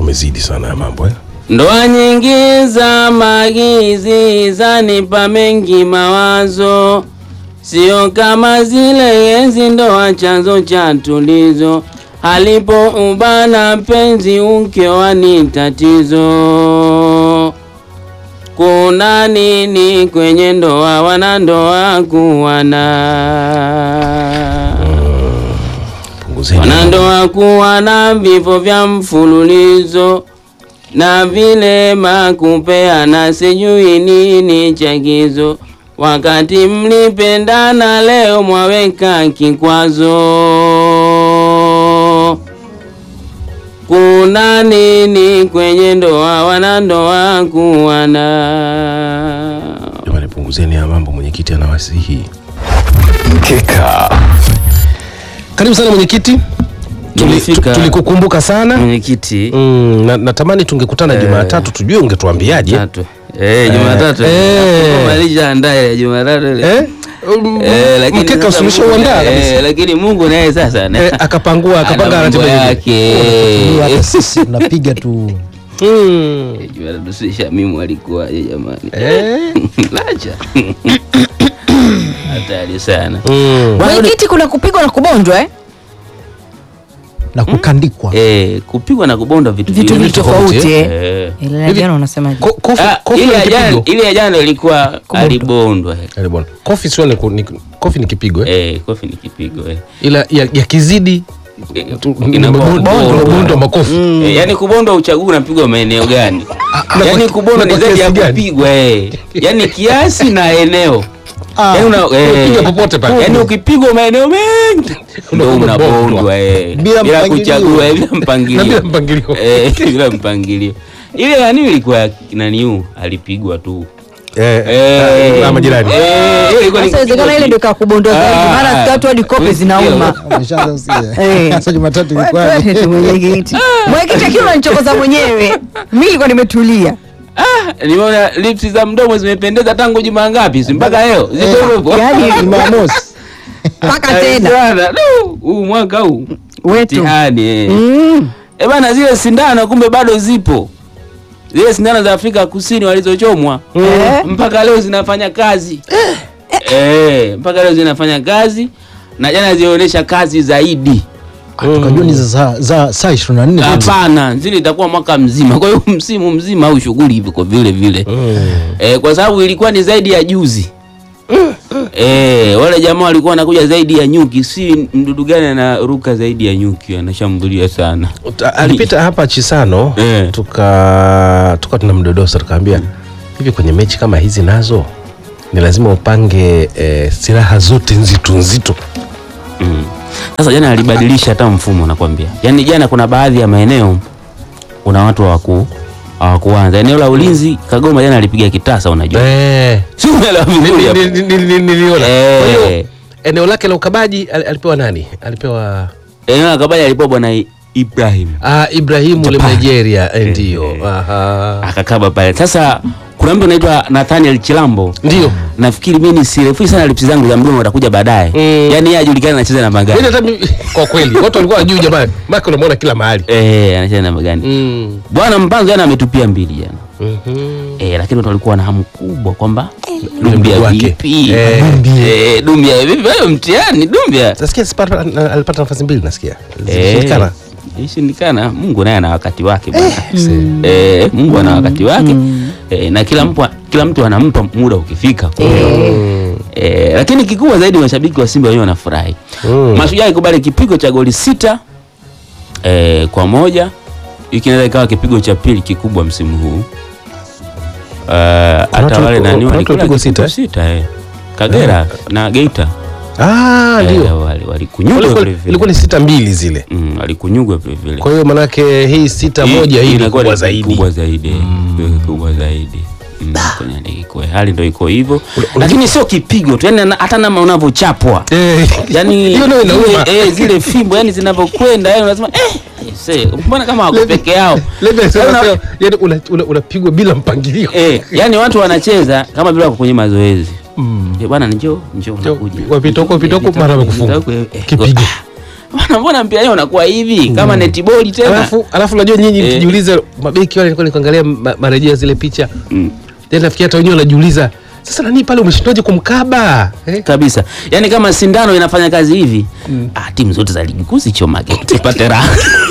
umezidi sana ya mambo eh? Ndoa nyingi za magizi zanipa mengi mawazo, sio kama zile enzi ndoa chanzo cha tulizo, halipo ubana penzi ukiwa ni tatizo. Kuna nini kwenye ndoa, wanandoa kuwana Punguzeni wanandoa kuwa na vifo vya mfululizo na vile makupeana sijui nini chagizo, wakati mlipendana leo mwaweka kikwazo. Kuna nini kwenye ndoa, wanandoa kuwana jamani, punguzeni ya mambo. Mwenyekiti anawasihi. Mkeka. Karibu sana mwenyekiti, Tuli- Nimefika. tu- tulikukumbuka sana mwenyekiti. mm, na, natamani tungekutana Jumatatu tujue ungetuambiaje Tatu. Eh, Jumatatu. eh. Malisha andaa ile Jumatatu ile. eh? Um, Eh, lakini mkeka sasa usimisha Mungu- uandaa eh, kabisa lakini Mungu naye sasa na- eh, akapangua ana akapanga mambo ratiba yake yake. hata sisi tunapiga tu mm. Jumatatu si Shamimu alikuwaje jamani? eh. Lacha. Hatari sana. mm. Mwenyekiti, kuna kupigwa na kubondwa eh? na kukandikwa Eh, kupigwa na kubonda vitu vitu viwili viwili tofauti eh. Eh. Ile ya Hivi- jana unasemaje? Ko- kofi- Ah, kofi ile ni ya jana kipigo ile ya jana ilikuwa Kubondwa. alibondwa. Karibu bwana. kofi sio ni, ku- ni, kofi ni kipigo eh? Eh, kofi ni kipigo eh. ila ya, ya kizidi Eh, tu- inakuwa bondo- kubondwa. bondo makofi Eh, yaani kubondwa uchagui unapigwa maeneo gani? na Yaani kwa- kubondwa na ni kwa zaidi ya kiasi gani? kupigwa eh. Yaani kiasi na eneo. Ah, Yaani una eh, unapiga popote pale. Yaani ukipigwa maeneo mengi ndio Unakuwa unabondwa unabondwa. eh. Bila Bila mpangilio. kuchagua eh, bila na bila mpangilio. mpangilio Eh, bila mpangilio. Ile nani ilikuwa naniu alipigwa tu. eh, Eh, na majirani Eh, ile ilikuwa ni Sasa inawezekana ile ndio kakubondwa zaidi, Ah, maana siku watu hadi kope zinauma. ameshaanza usia. Eh. Sasa Jumatatu Wewe ilikuwa twende tu mwenyekiti. Mwenyekiti akiwa unanichokoza mwenyewe. Mimi nilikuwa nimetulia. Ah, nimeona lips za mdomo zimependeza tangu juma ngapi? Si mpaka leo. Ziko hivyo hivyo. Yaani Jumamosi mpaka Eh, tena. sana. Du, Huu mwaka huu. Wetu. Mtihani eh. Mm. Eh bana, zile sindano kumbe bado zipo. Zile sindano za Afrika Kusini walizochomwa Eh. mpaka leo zinafanya kazi eh, mpaka leo zinafanya kazi na jana zilionyesha kazi zaidi. tukajua ni za za saa 24 tu. Hapana, zile itakuwa mwaka mzima, kwa hiyo msimu mzima au shughuli viko vile vile eh, kwa sababu ilikuwa ni zaidi ya juzi eh, wale jamaa walikuwa wanakuja zaidi ya nyuki, si mdudu gani anaruka zaidi ya nyuki, anashambulia sana Ta- alipita hapa Chisano Eh. tuka tuka tuna mdodosa tukaambia hivi kwenye mechi kama hizi nazo ni lazima upange eh, silaha zote nzito nzito Mm. Sasa jana alibadilisha hata mfumo nakwambia. Yaani jana kuna baadhi ya maeneo kuna watu hawaku hawakuanza. Eneo la ulinzi Kagoma jana alipiga kitasa unajua. eh. Si umeelewa vizuri hapo? Ni- ni- ni- ni- niliona Eh. kwa hiyo eneo lake la ukabaji al- alipewa nani alipewa Eneo la Kabaja alipewa bwana I- Ibrahim. ah, Ibrahimu ule Japan. Nigeria eh, Eh, ndio eh. Aha. Akakaba pale. Sasa kuna mtu anaitwa Nathaniel Chilambo. ndio Nafikiri mimi nisirefui sana lipsi zangu za mdomo watakuja baadaye. Mm. Yaani yeye ajulikana anacheza na Mimi magani. hata mimi- kwa kweli watu walikuwa wajui jamani maka unamwona kila mahali Eh, anacheza na magani. mm. Bwana Mpanzo jana ametupia mbili jana. Mhm. Eh, lakini watu walikuwa na hamu kubwa kwamba Yule Dumbia mdogo wake. vipi? Eh. Eh, Dumbia vipi? Hayo mtihani Dumbia. nasikia sipata- na- alipata nafasi mbili nasikia Eh, zilishindikana Ishindikana. Mungu naye ana wakati wake bwana. Eh, Mungu ana wakati wake. Eh, na kila mtu kila mtu anampa muda ukifika. Eh, lakini kikubwa zaidi mashabiki wa Simba wenyewe wanafurahi. Mm. Mashujaa ikubali kipigo cha goli sita eh, kwa moja. Hiki kinaweza ikawa kipigo cha pili kikubwa msimu huu. Uh, hata watu- wale nani kuna watu walikula walipigwa kipigo sita, sita eh. Kagera na Geita Ah, eh, ndio wali- walikunyugwa Walikuwa- vile vile. ilikuwa ni sita mbili zile Mm, walikunyugwa vile vile. kwa hiyo manake hii sita moja hii ni inakuwa kubwa ni zaidi kubwa zaidi mm. kubwa zaidi Mm, kwenye ligi kuu. hali ndio iko hivyo lakini sio kipigo tu yani na- hata nama unavyochapwa Eh, yani hiyo ndio inauma zile, eh, zile fimbo yani zinavyokwenda yani unasema eh aise, mbona kama wako peke yao Labda Yaani sema una- sema, yaani una- una- unapigwa bila mpangilio eh yani watu wanacheza kama vile wako kwenye mazoezi Eh, bwana njoo njoo Njoo, nakuja wapita huko, wapita huko, mara wamekufunga. Eh, eh, Kipigo. bwana, mbona mpira leo unakuwa hivi kama netiboli tena? alafu alafu unajua nyinyi Eh. mkijiuliza mabeki wale nilikuwa nikuangalia ma- marejeo ya zile picha Mm. then nafikiri hata wenyewe wanajiuliza sasa nani pale umeshindwaje kumkaba eh? kabisa yaani kama sindano inafanya kazi hivi ah, timu zote za ligi kuu zichomake tupate raha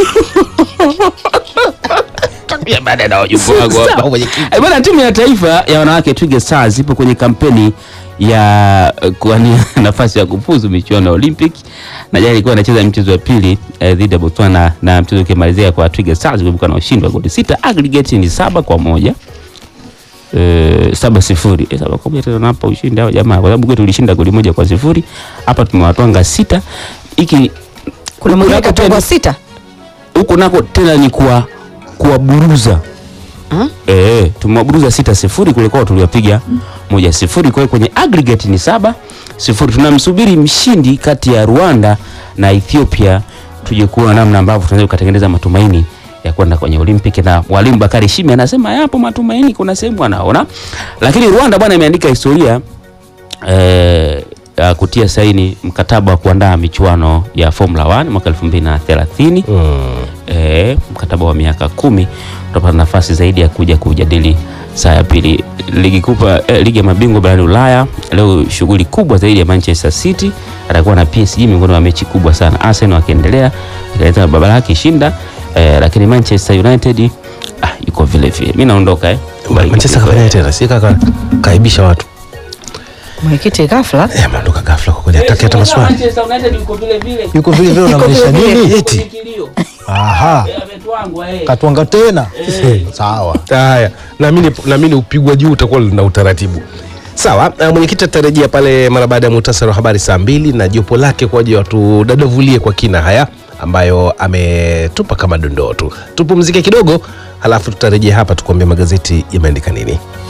Pia baada na wajumbe wangu hapa. Sawa, mwenyekiti. Eh, bwana timu ya taifa ya wanawake Twiga Stars ipo kwenye kampeni ya eh, kuwania nafasi ya kufuzu michuano ya Olympic na jana ilikuwa inacheza mchezo wa pili eh, dhidi ya Botswana na mchezo ukimalizia kwa Twiga Stars kuibuka na ushindi wa goli sita aggregate ni saba kwa moja eh, saba sifuri eh, saba kwa moja tena hapa ushindi hao jamaa, kwa sababu kwetu tulishinda goli moja kwa sifuri hapa tumewatwanga sita. Hiki kuna mwingine huku nako katongwa tena- sita huku nako tena ni kuwa kuwaburuza Hmm? eh, tumewaburuza sita sifuri kule kwao tuliwapiga moja sifuri. Kwa hiyo kwenye aggregate ni saba sifuri. Tunamsubiri mshindi kati ya Rwanda na Ethiopia, tuje kuona namna ambavyo tunaweza kutengeneza matumaini ya kwenda kwenye Olympic, na mwalimu Bakari Shime anasema yapo matumaini, kuna sehemu anaona, lakini Rwanda bwana imeandika historia eh, ya kutia saini mkataba wa kuandaa michuano ya Formula 1 mwaka 2030 eh, mkataba wa miaka kumi utapata nafasi zaidi ya kuja kujadili saa ya pili ligi kubwa eh, ligi ya mabingwa barani Ulaya. Leo shughuli kubwa zaidi ya Manchester City atakuwa na PSG, miongoni mwa mechi kubwa sana. Arsenal wakiendelea ikaleta baba lake ishinda eh, lakini Manchester United ah, yuko vile vile. Mimi naondoka eh. Manchester kafanya tena si kaka kaibisha watu mwenyekiti ghafla eh, ameondoka ghafla kwa kweli hataki hata maswali Manchester United yuko vile vile. yuko vile vile unamaanisha vile vile. nini eti Kilio. aha Eh, ametwangwa eh. katwanga tena sawa haya naamini naamini upigwa juu utakuwa na utaratibu sawa uh, mwenyekiti atarejea pale mara baada ya muhtasari wa habari saa mbili na jopo lake kwa ajili ya watudadavulie kwa kina haya ambayo ametupa kama dondoo tu tupumzike kidogo halafu tutarejea hapa tukuambia magazeti yameandika nini